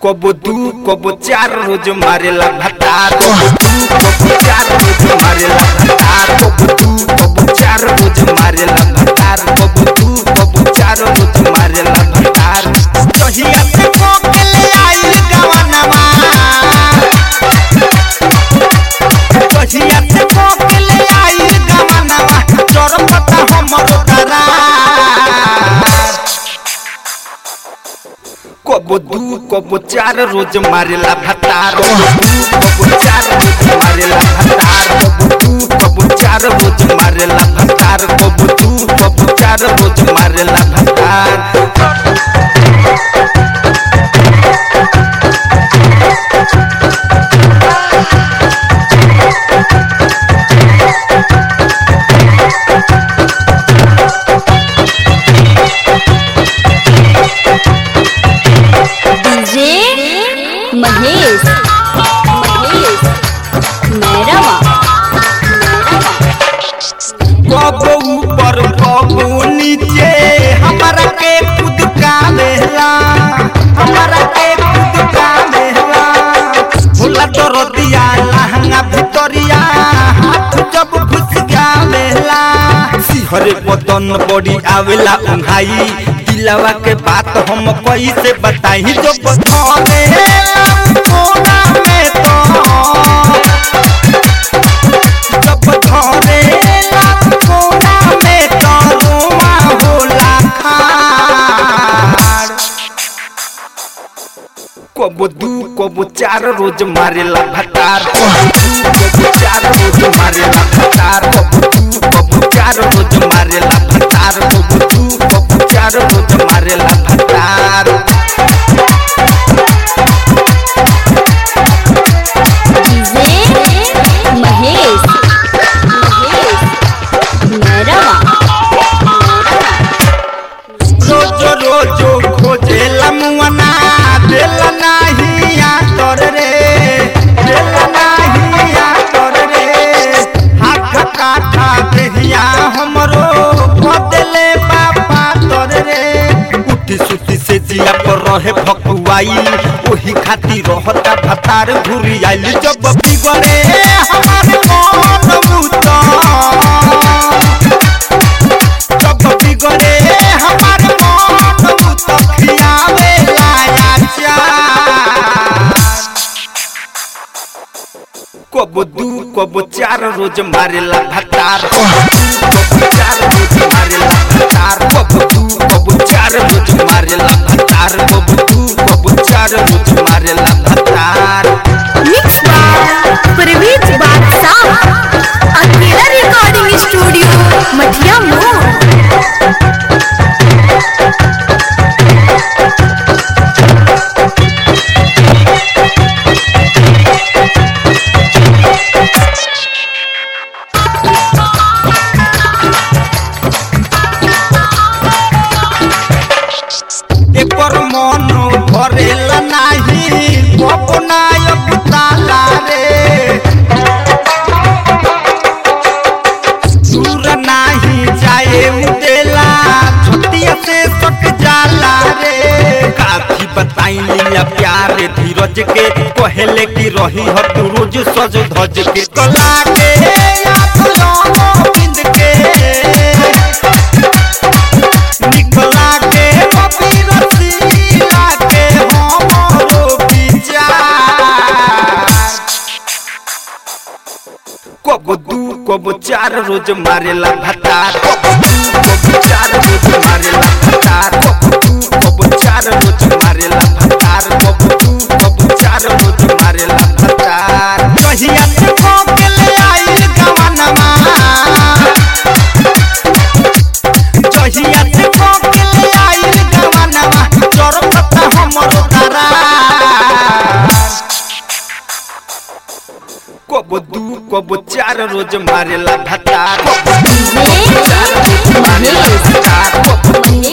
कबो दू कबो चार रोज मारेला भतार कबो दू कबो चार रोज मारेला भतार कबो दू कबो चार रोज मारेला भतार कबो दू कबो चार रोज मारेला भतार कहिया से कोकेले आइल गवनवा कहिया से कोकेले आइल गवनवा चरम पता हमरो करार कबो दू कबो चार रोज मारेला भतार कबो दू कबो चार रोज मारेला भतार कबो दू कबो चार रोज मारेला भतार कबो दू कबो चार रोज मारेला भतार डीजे महेश महेश मैरवा कबो ऊपर कबो नीचे हमारा के खुद का लेला हमारा के खुद का लेला होला तोर दिया लहंगा भितरिया हाथ जब घुस गावेला सिहरे बदन बड़ी आवेला उन्हाई दिलवा के बात हम कैसे बताई जो बथाने कोना में तो जब धरे लात कोना में तरुआ होला खाड़ कबो दू कबो चार रोज मारेला भतार कबो दू कबो चार रोज मारेला भतार कबो दू कबो चार रोज मारेला भतार कबो दू कबो चार रोज मारेला भतार डीजे महेश महेश मैरवा रोजो रोजो खोजेला मुअना देला नाही आतर रे देला नाही आतर रे हाथ काठा देहिया हमरो बदले बापा तर रे उठी सुती से जिया पर रहे भकुआई ओही खाती रहता भतार घुरी आइल जब बिगड़े हमार मन मुता जब बिगड़े हमार मन तो खियावे लाया चार कबो दू कबो चार रोज मारेला भतार कबो दू कबो चार रोज मारेला भतार कबो दू कबो चार रोज मारेला भतार कबो दू कबो चार रोज मारेला भतार मिक्स बाय प्रवीत बादशाह अकेला रिकॉर्डिंग स्टूडियो मठिया मोड़ एकर मन भरेला नाही अपनायक ताला रे दूर नाही जाए मुदेला छतिया से सट जाला रे काफी बताई लिया प्यार धीरज के कहले की रही हो तू रोज सज धज के कला के आखलो बिंद के निकला के कपी रसीला के हमरो विचार कबो दू कबो चार रोज मारेला भतार कबो दू कबो चार रोज मारेला भतार कबो दू कबो चार रोज मारेला भतार कबो दू कबो चार रोज मारेला भतार कहिया से कोकेले आइल गवनमा जहिया से कोकेले आइल गवनमा चरम पता हमरो करार कबो दू कबो चार रोज मारेला भतार कबो दू कबो चार रोज मारेला भतार कबो दू